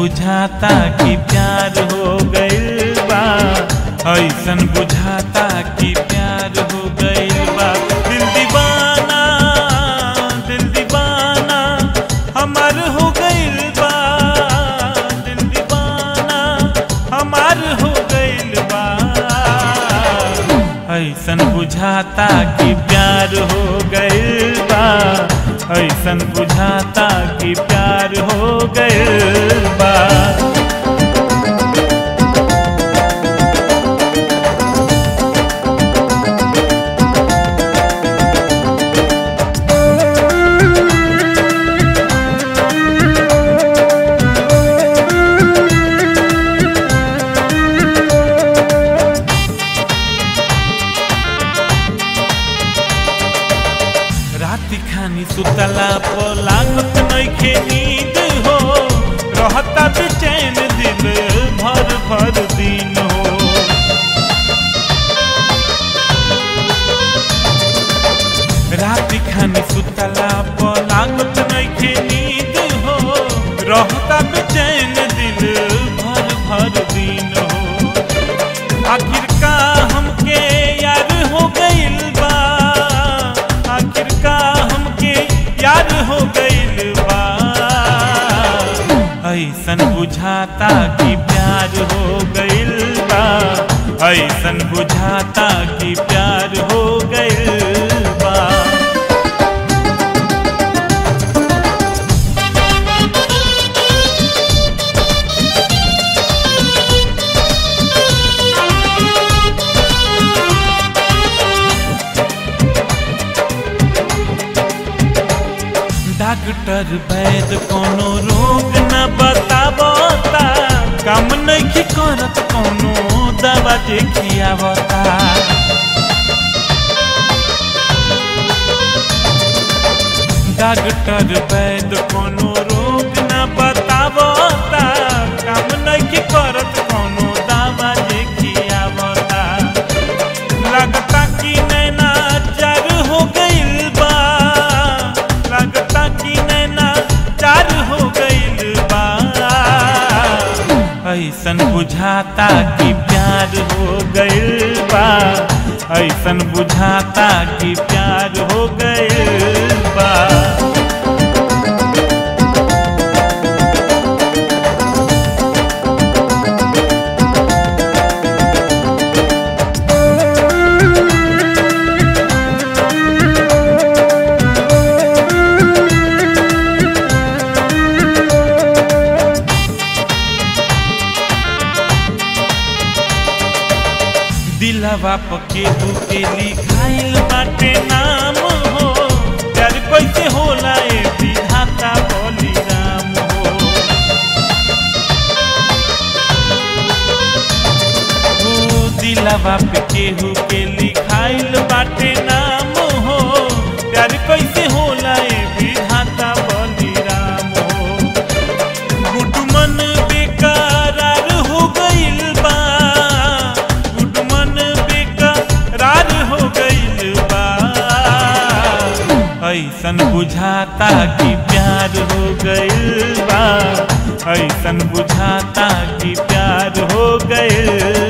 बुझाता कि प्यार हो गइल बा ऐसन बुझाता कि प्यार हो गइल बा दिल दीवाना दिल दीवाना हमार हो गइल बा दिल दीवाना हमार हो गइल बा ऐसन बुझाता कि प्यार हो गइल बा ऐसन बुझाता कि प्यार हो गइल बा राति खानी सुतला पर लागत नइखे नींद हो रहता बेचैन दिल भर भर दिन हो राति खानी सुतला पर लागत नइखे नींद हो रहता बेचैन दिल भर भर दिन हो आखिर का हमके यार हो गइल बा आखिर का हमके यार हो गइल बा ऐसन बुझाता कि प्यार हो गइल बा ऐसन बुझाता कि प्यार हो गइल बा डॉक्टर वैद कोनो रोग न बतावता काम नहीं करत कोनो दवा जे खियावता डॉक्टर वैद कोनो रोग न बतावता काम नहीं करत कोनो दवा जे खियावता लगता कि नैना चार हो गइल बा लगता कि नैना चार हो गइल बा ऐसन बुझाता कि प्यार हो गइल बा ऐसन बुझाता कि प्यार हो गइल बा दिलवा पके के लिखाइल बाटे नाम हो प्यार कैसे होला ए विधाता बोली राम हो ओ दिलवा पे केहू के लिखाइल बाटे नाम हो प्यार कैसे होला ए विधाता बोली राम हो गुडमन बेकरार हो गइल बा गुडमन बेकरार हो गइल बा ऐसन बुझाता कि प्यार हो गइल बा ऐसन बुझाता कि प्यार हो गइल